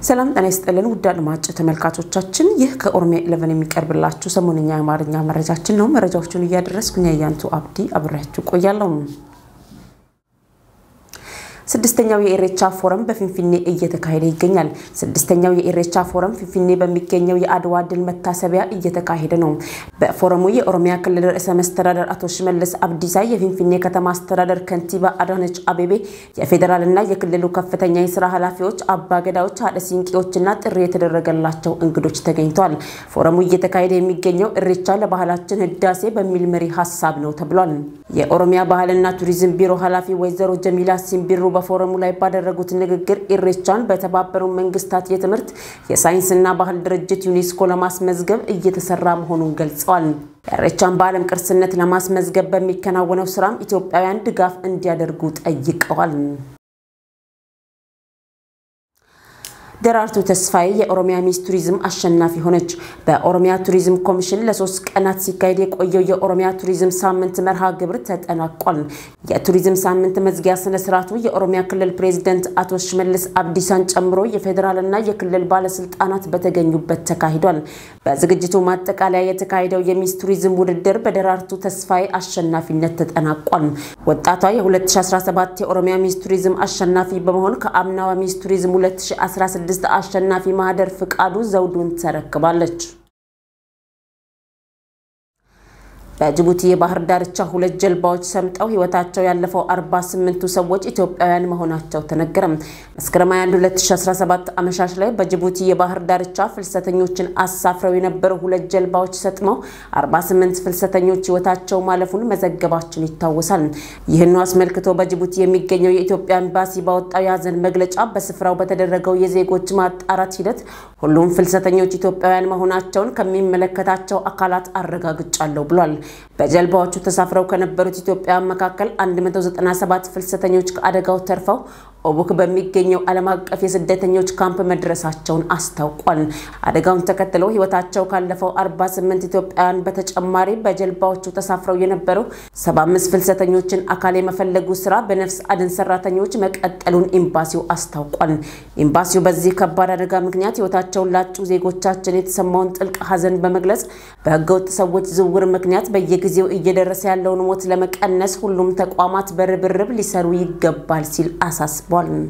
ሰላም ጤና ይስጥልን ውድ አድማጭ ተመልካቾቻችን፣ ይህ ከኦሮሚያ ኢለቨን የሚቀርብላችሁ ሰሞንኛ የአማርኛ መረጃችን ነው። መረጃዎቹን እያደረስኩኝ ያያንቱ አብዲ አብሬያችሁ ቆያለሁ። ስድስተኛው የኢሬቻ ፎረም በፊንፊኔ እየተካሄደ ይገኛል። ስድስተኛው የኢሬቻ ፎረም ፊንፊኔ በሚገኘው የአድዋ ድል መታሰቢያ እየተካሄደ ነው። በፎረሙ የኦሮሚያ ክልል ርዕሰ መስተዳደር አቶ ሽመልስ አብዲሳ፣ የፊንፊኔ ከተማ አስተዳደር ከንቲባ አዳነች አቤቤ፣ የፌዴራልና የክልሉ ከፍተኛ የስራ ኃላፊዎች፣ አባገዳዎች፣ ሀደ ሲንቄዎችና ጥሪ የተደረገላቸው እንግዶች ተገኝተዋል። ፎረሙ እየተካሄደ የሚገኘው ኢሬቻ ለባህላችን ህዳሴ በሚል መሪ ሀሳብ ነው ተብሏል። የኦሮሚያ ባህልና ቱሪዝም ቢሮ ኃላፊ ወይዘሮ ጀሚላ ሲምቢሩ በፎረሙ ላይ ባደረጉት ንግግር ኢሬቻን በተባበሩ መንግስታት የትምህርት የሳይንስና ባህል ድርጅት ዩኔስኮ ለማስመዝገብ እየተሰራ መሆኑን ገልጸዋል። ኢሬቻን በዓለም ቅርስነት ለማስመዝገብ በሚከናወነው ስራም ኢትዮጵያውያን ድጋፍ እንዲያደርጉ ጠይቀዋል። ደራርቱ ተስፋዬ የኦሮሚያ ሚስ ቱሪዝም አሸናፊ ሆነች። በኦሮሚያ ቱሪዝም ኮሚሽን ለሶስት ቀናት ሲካሄድ የቆየው የኦሮሚያ ቱሪዝም ሳምንት መርሃ ግብር ተጠናቋል። የቱሪዝም ሳምንት መዝጊያ ስነ ስርዓቱ የኦሮሚያ ክልል ፕሬዚደንት አቶ ሽመልስ አብዲሳን ጨምሮ የፌዴራልና የክልል ባለስልጣናት በተገኙበት ተካሂዷል። በዝግጅቱ ማጠቃለያ የተካሄደው የሚስ ቱሪዝም ውድድር በደራርቱ ተስፋዬ አሸናፊነት ተጠናቋል። ወጣቷ የ2017 የኦሮሚያ ሚስ ቱሪዝም አሸናፊ በመሆን ከአምናዋ ሚስ ቱሪዝም 2016 ስድስት አሸናፊ ማህደር ፍቃዱ ዘውዱን ተረክባለች። በጅቡቲ የባህር ዳርቻ ሁለት ጀልባዎች ሰምጠው ህይወታቸው ያለፈው 48ቱ ሰዎች ኢትዮጵያውያን መሆናቸው ተነገረም። መስከረም 21 2017 አመሻሽ ላይ በጅቡቲ የባህር ዳርቻ ፍልሰተኞችን አሳፍረው የነበሩ ሁለት ጀልባዎች ሰጥመው 48 ፍልሰተኞች ህይወታቸው ማለፉን መዘገባችን ይታወሳል። ይህን አስመልክቶ በጅቡቲ የሚገኘው የኢትዮጵያ ኤምባሲ ባወጣው የሀዘን መግለጫ በስፍራው በተደረገው የዜጎች ማጣራት ሂደት ሁሉም ፍልሰተኞች ኢትዮጵያውያን መሆናቸውን ከሚመለከታቸው አካላት አረጋግጫለሁ ብሏል። በጀልባዎቹ ተሳፍረው ከነበሩት ኢትዮጵያውያን መካከል 197 ፍልሰተኞች ከአደጋው ተርፈው ኦቡክ በሚገኘው ዓለም አቀፍ የስደተኞች ካምፕ መድረሳቸውን አስታውቋል። አደጋውን ተከትሎ ህይወታቸው ካለፈው 48 ኢትዮጵያውያን በተጨማሪ በጀልባዎቹ ተሳፍረው የነበሩ 75 ፍልሰተኞችን አካል የመፈለጉ ስራ በነፍስ አድን ሰራተኞች መቀጠሉን ኤምባሲው አስታውቋል። ኤምባሲው በዚህ ከባድ አደጋ ምክንያት ህይወታቸውን ላጡ ዜጎቻችን የተሰማውን ጥልቅ ሐዘን በመግለጽ በህገወጥ ሰዎች ዝውውር ምክንያት በየጊዜው እየደረሰ ያለውን ሞት ለመቀነስ ሁሉም ተቋማት በርብርብ ሊሰሩ ይገባል ሲል አሳስቧል።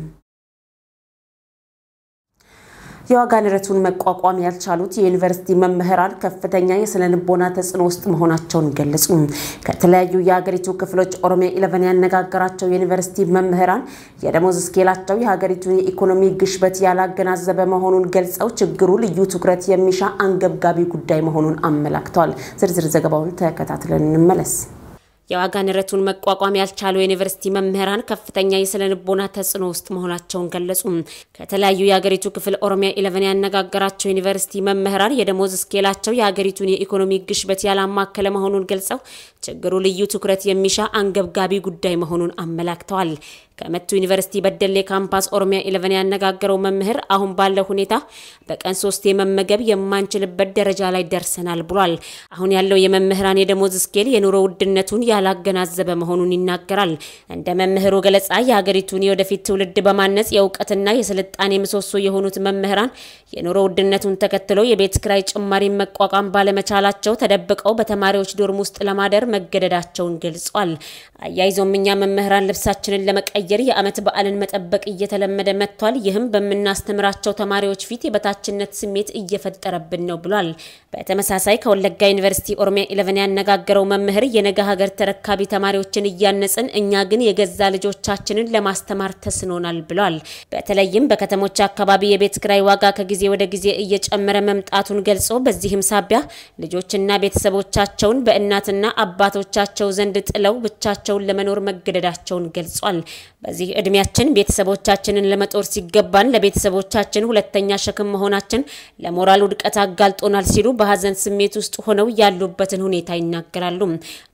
የዋጋ ንረቱን መቋቋም ያልቻሉት የዩኒቨርሲቲ መምህራን ከፍተኛ የስነ ልቦና ተጽዕኖ ውስጥ መሆናቸውን ገለጹ። ከተለያዩ የሀገሪቱ ክፍሎች ኦሮሚያ ኢለቨን ያነጋገራቸው የዩኒቨርሲቲ መምህራን የደሞዝ ስኬላቸው የሀገሪቱን የኢኮኖሚ ግሽበት ያላገናዘበ መሆኑን ገልጸው ችግሩ ልዩ ትኩረት የሚሻ አንገብጋቢ ጉዳይ መሆኑን አመላክተዋል። ዝርዝር ዘገባውን ተከታትለን እንመለስ። የዋጋ ንረቱን መቋቋም ያልቻሉ የዩኒቨርሲቲ መምህራን ከፍተኛ የስነ ልቦና ተጽዕኖ ውስጥ መሆናቸውን ገለጹ። ከተለያዩ የሀገሪቱ ክፍል ኦሮሚያ ኢለቨን ያነጋገራቸው ዩኒቨርሲቲ መምህራን የደሞዝ ስኬላቸው የሀገሪቱን የኢኮኖሚ ግሽበት ያላማከለ መሆኑን ገልጸው ችግሩ ልዩ ትኩረት የሚሻ አንገብጋቢ ጉዳይ መሆኑን አመላክተዋል። ከመቱ ዩኒቨርሲቲ በደሌ ካምፓስ ኦሮሚያ ኢለቨን ያነጋገረው መምህር አሁን ባለው ሁኔታ በቀን ሶስት የመመገብ የማንችልበት ደረጃ ላይ ደርሰናል ብሏል። አሁን ያለው የመምህራን የደሞዝ ስኬል የኑሮ ውድነቱን ያላገናዘበ መሆኑን ይናገራል። እንደ መምህሩ ገለጻ የሀገሪቱን የወደፊት ትውልድ በማነጽ የእውቀትና የስልጣኔ ምሰሶ የሆኑት መምህራን የኑሮ ውድነቱን ተከትሎ የቤት ክራይ ጭማሪን መቋቋም ባለመቻላቸው ተደብቀው በተማሪዎች ዶርም ውስጥ ለማደር መገደዳቸውን ገልጿል። አያይዞም እኛ መምህራን ልብሳችንን ለመቀየር የዓመት በዓልን መጠበቅ እየተለመደ መጥቷል። ይህም በምናስተምራቸው ተማሪዎች ፊት የበታችነት ስሜት እየፈጠረብን ነው ብሏል። በተመሳሳይ ከወለጋ ዩኒቨርሲቲ ኦሮሚያ ኢለቨን ያነጋገረው መምህር የነገ ሀገር ተረካቢ ተማሪዎችን እያነጽን እኛ ግን የገዛ ልጆቻችንን ለማስተማር ተስኖናል ብሏል። በተለይም በከተሞች አካባቢ የቤት ክራይ ዋጋ ከጊዜ ወደ ጊዜ እየጨመረ መምጣቱን ገልጾ በዚህም ሳቢያ ልጆችና ቤተሰቦቻቸውን በእናትና አባቶቻቸው ዘንድ ጥለው ብቻቸውን ለመኖር መገደዳቸውን ገልጿል። በዚህ እድሜያችን ቤተሰቦቻችንን ለመጦር ሲገባን ለቤተሰቦቻችን ሁለተኛ ሸክም መሆናችን ለሞራል ውድቀት አጋልጦናል ሲሉ በሀዘን ስሜት ውስጥ ሆነው ያሉበትን ሁኔታ ይናገራሉ።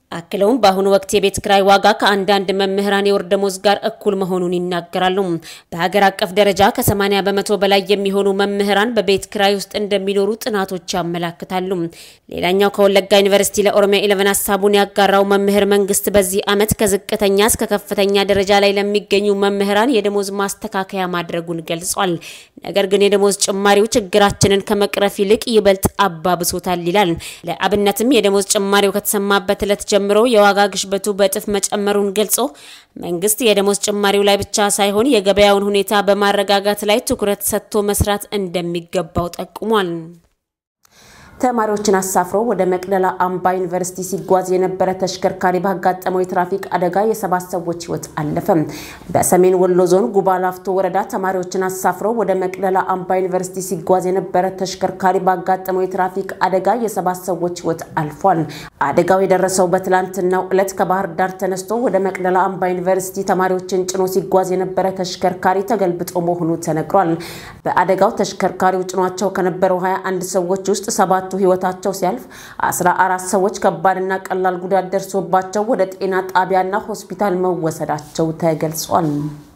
አክለውም በአሁኑ ወቅት የቤት ክራይ ዋጋ ከአንዳንድ መምህራን የወር ደመወዝ ጋር እኩል መሆኑን ይናገራሉ። በሀገር አቀፍ ደረጃ ከ80 በመቶ በላይ የሚሆኑ መምህራን በቤት ክራይ ውስጥ እንደሚኖሩ ጥናቶች ያመላክታሉ። ሌላኛው ከወለጋ ዩኒቨርሲቲ ለኦሮሚያ ኢለቨን ሀሳቡን ያጋራው መምህር መንግስት በዚህ ዓመት ከዝቅተኛ እስከ ከፍተኛ ደረጃ ላይ ለሚገኙ መምህራን የደሞዝ ማስተካከያ ማድረጉን ገልጿል። ነገር ግን የደሞዝ ጭማሪው ችግራችንን ከመቅረፍ ይልቅ ይበልጥ አባብሶታል ይላል። ለአብነትም የደሞዝ ጭማሪው ከተሰማበት ዕለት ጀምሮ የዋጋ ግሽበቱ በእጥፍ መጨመሩን ገልጾ መንግስት የደሞዝ ጭማሪው ላይ ብቻ ሳይሆን የገበያውን ሁኔታ በማረጋጋት ላይ ትኩረት ሰጥቶ መስራት እንደሚገባው ጠቁሟል። ተማሪዎችን አሳፍሮ ወደ መቅደላ አምባ ዩኒቨርሲቲ ሲጓዝ የነበረ ተሽከርካሪ ባጋጠመው የትራፊክ አደጋ የሰባት ሰዎች ሕይወት አለፈ። በሰሜን ወሎ ዞን ጉባ ላፍቶ ወረዳ ተማሪዎችን አሳፍሮ ወደ መቅደላ አምባ ዩኒቨርሲቲ ሲጓዝ የነበረ ተሽከርካሪ ባጋጠመው የትራፊክ አደጋ የሰባት ሰዎች ሕይወት አልፏል። አደጋው የደረሰው በትላንትናው ዕለት ከባህር ዳር ተነስቶ ወደ መቅደላ አምባ ዩኒቨርሲቲ ተማሪዎችን ጭኖ ሲጓዝ የነበረ ተሽከርካሪ ተገልብጦ መሆኑ ተነግሯል። በአደጋው ተሽከርካሪው ጭኗቸው ከነበረው 21 ሰዎች ውስጥ ሰባት ሰባቱ ህይወታቸው ሲያልፍ 14 ሰዎች ከባድና ቀላል ጉዳት ደርሶባቸው ወደ ጤና ጣቢያና ሆስፒታል መወሰዳቸው ተገልጿል።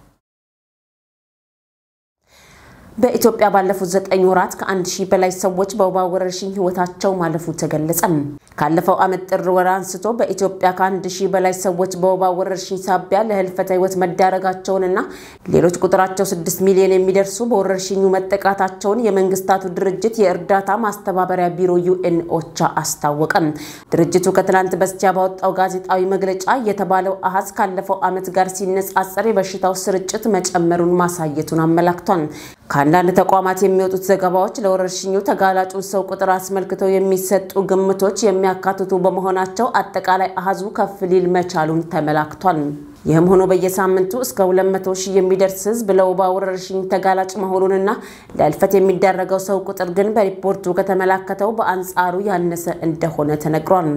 በኢትዮጵያ ባለፉት ዘጠኝ ወራት ከአንድ ሺህ በላይ ሰዎች በወባ ወረርሽኝ ህይወታቸው ማለፉ ተገለጸ። ካለፈው ዓመት ጥር ወር አንስቶ በኢትዮጵያ ከአንድ ሺህ በላይ ሰዎች በወባ ወረርሽኝ ሳቢያ ለህልፈተ ህይወት መዳረጋቸውንና ሌሎች ቁጥራቸው ስድስት ሚሊዮን የሚደርሱ በወረርሽኙ መጠቃታቸውን የመንግስታቱ ድርጅት የእርዳታ ማስተባበሪያ ቢሮ ዩኤን ኦቻ አስታወቀ። ድርጅቱ ከትናንት በስቲያ ባወጣው ጋዜጣዊ መግለጫ የተባለው አሃዝ ካለፈው ዓመት ጋር ሲነጻጸር የበሽታው ስርጭት መጨመሩን ማሳየቱን አመላክቷል። ከአንዳንድ ተቋማት የሚወጡት ዘገባዎች ለወረርሽኙ ተጋላጩን ሰው ቁጥር አስመልክተው የሚሰጡ ግምቶች የሚያካትቱ በመሆናቸው አጠቃላይ አሃዙ ከፍ ሊል መቻሉን ተመላክቷል። ይህም ሆኖ በየሳምንቱ እስከ 200 ሺህ የሚደርስ ህዝብ ለወባ ወረርሽኝ ተጋላጭ መሆኑንና ለህልፈት የሚዳረገው ሰው ቁጥር ግን በሪፖርቱ ከተመላከተው በአንጻሩ ያነሰ እንደሆነ ተነግሯል።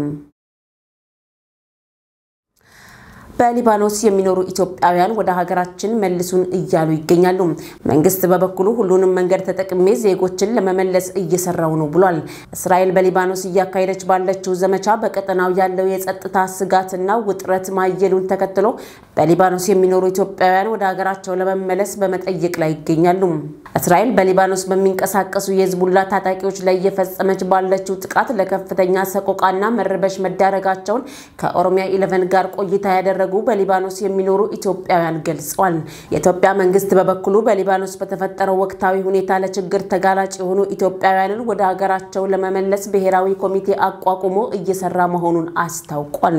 በሊባኖስ የሚኖሩ ኢትዮጵያውያን ወደ ሀገራችን መልሱን እያሉ ይገኛሉ። መንግስት በበኩሉ ሁሉንም መንገድ ተጠቅሜ ዜጎችን ለመመለስ እየሰራው ነው ብሏል። እስራኤል በሊባኖስ እያካሄደች ባለችው ዘመቻ በቀጠናው ያለው የጸጥታ ስጋትና ውጥረት ማየሉን ተከትሎ በሊባኖስ የሚኖሩ ኢትዮጵያውያን ወደ ሀገራቸው ለመመለስ በመጠየቅ ላይ ይገኛሉ። እስራኤል በሊባኖስ በሚንቀሳቀሱ የህዝቡላ ታጣቂዎች ላይ እየፈጸመች ባለችው ጥቃት ለከፍተኛ ሰቆቃና መረበሽ መዳረጋቸውን ከኦሮሚያ ኢለቨን ጋር ቆይታ ያደረጉ በሊባኖስ የሚኖሩ ኢትዮጵያውያን ገልጸዋል። የኢትዮጵያ መንግስት በበኩሉ በሊባኖስ በተፈጠረው ወቅታዊ ሁኔታ ለችግር ተጋላጭ የሆኑ ኢትዮጵያውያንን ወደ ሀገራቸው ለመመለስ ብሔራዊ ኮሚቴ አቋቁሞ እየሰራ መሆኑን አስታውቋል።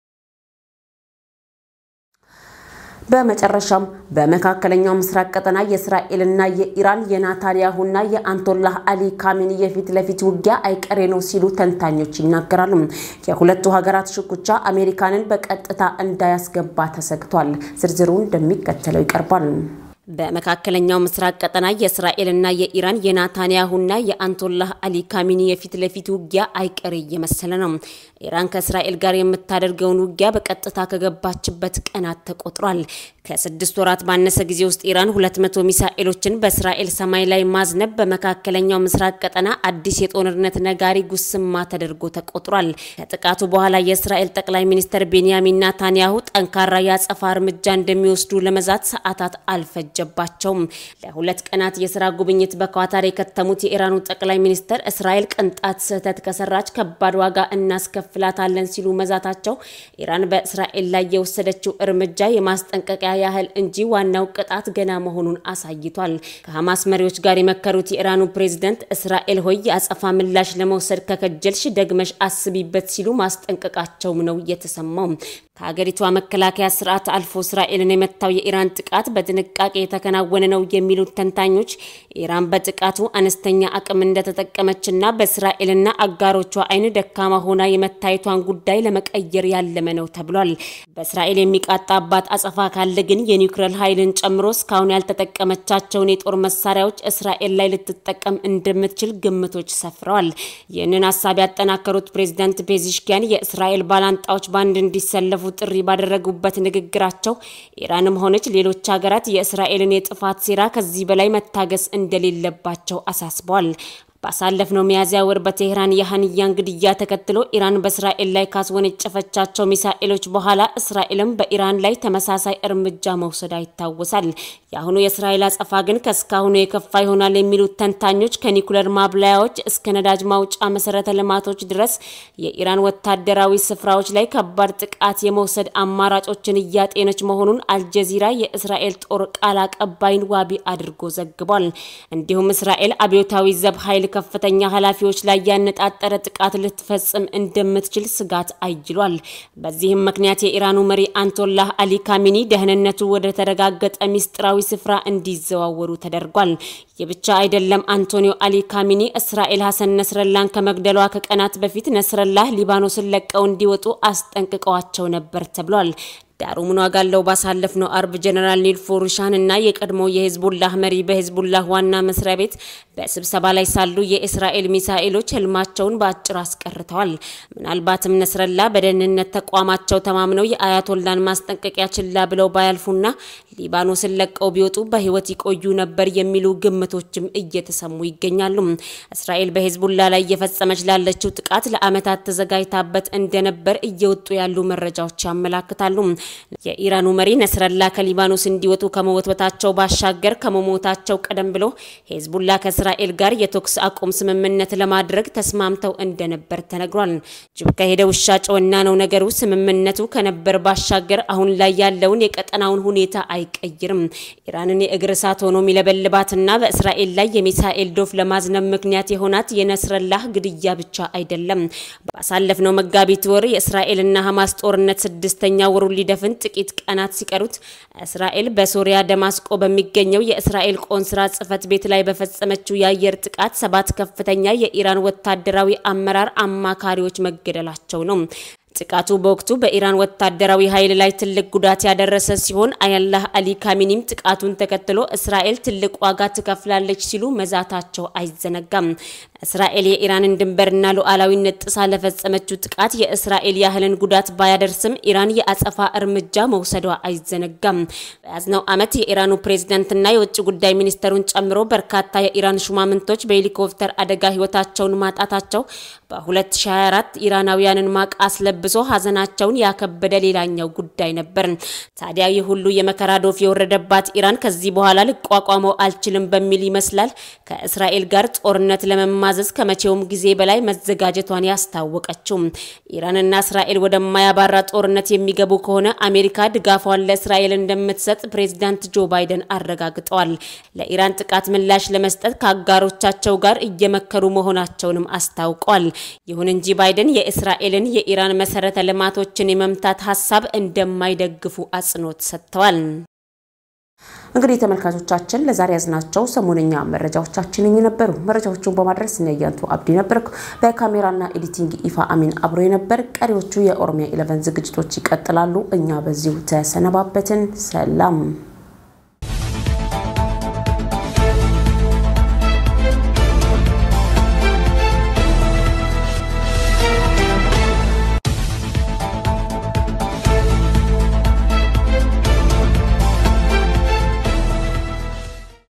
በመጨረሻም በመካከለኛው ምስራቅ ቀጠና የእስራኤልና የኢራን የናታንያሁና የአንቶላህ አሊ ካሚኒ የፊት ለፊት ውጊያ አይቀሬ ነው ሲሉ ተንታኞች ይናገራሉ። የሁለቱ ሀገራት ሽኩቻ አሜሪካንን በቀጥታ እንዳያስገባ ተሰግቷል። ዝርዝሩ እንደሚከተለው ይቀርባል። በመካከለኛው ምስራቅ ቀጠና የእስራኤልና የኢራን የናታንያሁና የአንቶላህ አሊ ካሚኒ የፊት ለፊት ውጊያ አይቀሬ እየመሰለ ነው። ኢራን ከእስራኤል ጋር የምታደርገውን ውጊያ በቀጥታ ከገባችበት ቀናት ተቆጥሯል። ከስድስት ወራት ባነሰ ጊዜ ውስጥ ኢራን 200 ሚሳኤሎችን በእስራኤል ሰማይ ላይ ማዝነብ በመካከለኛው ምስራቅ ቀጠና አዲስ የጦርነት ነጋሪ ጉስማ ተደርጎ ተቆጥሯል። ከጥቃቱ በኋላ የእስራኤል ጠቅላይ ሚኒስትር ቤንያሚን ናታንያሁ ጠንካራ የአጸፋ እርምጃ እንደሚወስዱ ለመዛት ሰዓታት አልፈጀባቸውም። ለሁለት ቀናት የስራ ጉብኝት በኳታር የከተሙት የኢራኑ ጠቅላይ ሚኒስትር እስራኤል ቅንጣት ስህተት ከሰራች ከባድ ዋጋ እናስከፍላታለን ሲሉ መዛታቸው ኢራን በእስራኤል ላይ የወሰደችው እርምጃ የማስጠንቀቂያ ያህል እንጂ ዋናው ቅጣት ገና መሆኑን አሳይቷል። ከሐማስ መሪዎች ጋር የመከሩት የኢራኑ ፕሬዝደንት እስራኤል ሆይ የአጸፋ ምላሽ ለመውሰድ ከከጀልሽ ደግመሽ አስቢበት ሲሉ ማስጠንቀቃቸውም ነው የተሰማው። ከሀገሪቷ መከላከያ ስርዓት አልፎ እስራኤልን የመታው የኢራን ጥቃት በጥንቃቄ የተከናወነ ነው የሚሉት ተንታኞች ኢራን በጥቃቱ አነስተኛ አቅም እንደተጠቀመችና በእስራኤልና አጋሮቿ ዓይን ደካማ ሆና የመታየቷን ጉዳይ ለመቀየር ያለመ ነው ተብሏል። በእስራኤል የሚቃጣባት አጸፋ ካለ ግን የኒውክሌር ኃይልን ጨምሮ እስካሁን ያልተጠቀመቻቸውን የጦር መሳሪያዎች እስራኤል ላይ ልትጠቀም እንደምትችል ግምቶች ሰፍረዋል። ይህንን ሀሳብ ያጠናከሩት ፕሬዚዳንት ፔዚሽኪያን የእስራኤል ባላንጣዎች በአንድ እንዲሰለፉ ጥሪ ባደረጉበት ንግግራቸው ኢራንም ሆነች ሌሎች ሀገራት የእስራኤልን የጥፋት ሴራ ከዚህ በላይ መታገስ እንደሌለባቸው አሳስበዋል። ባሳለፍነው ሚያዝያ ወር በቴህራን የሃንያን ግድያ ተከትሎ ኢራን በእስራኤል ላይ ካስወነጨፈቻቸው ሚሳኤሎች በኋላ እስራኤልም በኢራን ላይ ተመሳሳይ እርምጃ መውሰዷ ይታወሳል። የአሁኑ የእስራኤል አጸፋ ግን ከእስካሁኑ የከፋ ይሆናል የሚሉት ተንታኞች ከኒኩለር ማብላያዎች እስከ ነዳጅ ማውጫ መሰረተ ልማቶች ድረስ የኢራን ወታደራዊ ስፍራዎች ላይ ከባድ ጥቃት የመውሰድ አማራጮችን እያጤነች መሆኑን አልጀዚራ የእስራኤል ጦር ቃል አቀባይን ዋቢ አድርጎ ዘግቧል። እንዲሁም እስራኤል አብዮታዊ ዘብ ኃይል ከፍተኛ ኃላፊዎች ላይ ያነጣጠረ ጥቃት ልትፈጽም እንደምትችል ስጋት አይሏል። በዚህም ምክንያት የኢራኑ መሪ አንቶላህ አሊ ካሚኒ ደህንነቱ ወደ ተረጋገጠ ሚስጥራዊ ስፍራ እንዲዘዋወሩ ተደርጓል። ይህ ብቻ አይደለም። አንቶኒዮ አሊ ካሚኒ እስራኤል ሀሰን ነስረላን ከመግደሏ ከቀናት በፊት ነስረላህ ሊባኖስን ለቀው እንዲወጡ አስጠንቅቀዋቸው ነበር ተብሏል። ዳሩ ምን ዋጋ አለው? ባሳለፍነው አርብ ጀነራል ኒል ፎሩሻን እና የቀድሞ የሂዝቡላህ መሪ በሂዝቡላህ ዋና መስሪያ ቤት በስብሰባ ላይ ሳሉ የእስራኤል ሚሳኤሎች ህልማቸውን በአጭር አስቀርተዋል። ምናልባትም ነስረላ በደህንነት ተቋማቸው ተማምነው የአያቶላን ማስጠንቀቂያ ችላ ብለው ባያልፉና ሊባኖስን ለቀው ቢወጡ በህይወት ይቆዩ ነበር የሚሉ ግምቶችም እየተሰሙ ይገኛሉ። እስራኤል በሂዝቡላ ላይ እየፈጸመች ላለችው ጥቃት ለዓመታት ተዘጋጅታበት እንደነበር እየወጡ ያሉ መረጃዎች ያመላክታሉ። የኢራኑ መሪ ነስረላ ከሊባኖስ እንዲወጡ ከመወትወታቸው ባሻገር ከመሞታቸው ቀደም ብሎ ሂዝቡላ ከእስራኤል ጋር የተኩስ አቁም ስምምነት ለማድረግ ተስማምተው እንደነበር ተነግሯል። ጅብ ከሄደ ውሻ ጨወና ነው ነገሩ። ስምምነቱ ከነበር ባሻገር አሁን ላይ ያለውን የቀጠናውን ሁኔታ አይቀይርም። ኢራንን የእግር እሳት ሆኖ የሚለበልባትና በእስራኤል ላይ የሚሳኤል ዶፍ ለማዝነብ ምክንያት የሆናት የነስረላህ ግድያ ብቻ አይደለም። ባሳለፍነው መጋቢት ወር የእስራኤልና ሐማስ ጦርነት ስድስተኛ ወሩ ሊደፍን ጥቂት ቀናት ሲቀሩት እስራኤል በሶሪያ ደማስቆ በሚገኘው የእስራኤል ቆንስላ ጽሕፈት ቤት ላይ በፈጸመችው የአየር ጥቃት ሰባት ከፍተኛ የኢራን ወታደራዊ አመራር አማካሪዎች መገደላቸው ነው። ጥቃቱ በወቅቱ በኢራን ወታደራዊ ኃይል ላይ ትልቅ ጉዳት ያደረሰ ሲሆን አያላህ አሊ ካሚኒም ጥቃቱን ተከትሎ እስራኤል ትልቅ ዋጋ ትከፍላለች ሲሉ መዛታቸው አይዘነጋም። እስራኤል የኢራንን ድንበርና ሉዓላዊነት ጥሳ ለፈጸመችው ጥቃት የእስራኤል ያህልን ጉዳት ባያደርስም ኢራን የአጸፋ እርምጃ መውሰዷ አይዘነጋም። በያዝነው ዓመት የኢራኑ ፕሬዝዳንትና የውጭ ጉዳይ ሚኒስተሩን ጨምሮ በርካታ የኢራን ሹማምንቶች በሄሊኮፕተር አደጋ ሕይወታቸውን ማጣታቸው በ2024 ኢራናውያንን ማቅ አስለብሶ ሀዘናቸውን ያከበደ ሌላኛው ጉዳይ ነበር። ታዲያ ይህ ሁሉ የመከራ ዶፍ የወረደባት ኢራን ከዚህ በኋላ ልቋቋመው አልችልም በሚል ይመስላል ከእስራኤል ጋር ጦርነት ለመማዘዝ ከመቼውም ጊዜ በላይ መዘጋጀቷን ያስታወቀችው። ኢራንና እስራኤል ወደማያባራ ጦርነት የሚገቡ ከሆነ አሜሪካ ድጋፏን ለእስራኤል እንደምትሰጥ ፕሬዚዳንት ጆ ባይደን አረጋግጠዋል። ለኢራን ጥቃት ምላሽ ለመስጠት ከአጋሮቻቸው ጋር እየመከሩ መሆናቸውንም አስታውቋል። ይሁን እንጂ ባይደን የእስራኤልን የኢራን መሰረተ ልማቶችን የመምታት ሀሳብ እንደማይደግፉ አጽንኦት ሰጥተዋል። እንግዲህ ተመልካቾቻችን ለዛሬ ያዝናቸው ሰሞነኛ መረጃዎቻችን ነበሩ። መረጃዎቹን በማድረስ ነያንቱ አብዲ ነበርኩ። በካሜራና ኤዲቲንግ ኢፋ አሚን አብሮ የነበር። ቀሪዎቹ የኦሮሚያ ኢለቨን ዝግጅቶች ይቀጥላሉ። እኛ በዚሁ ተሰነባበትን። ሰላም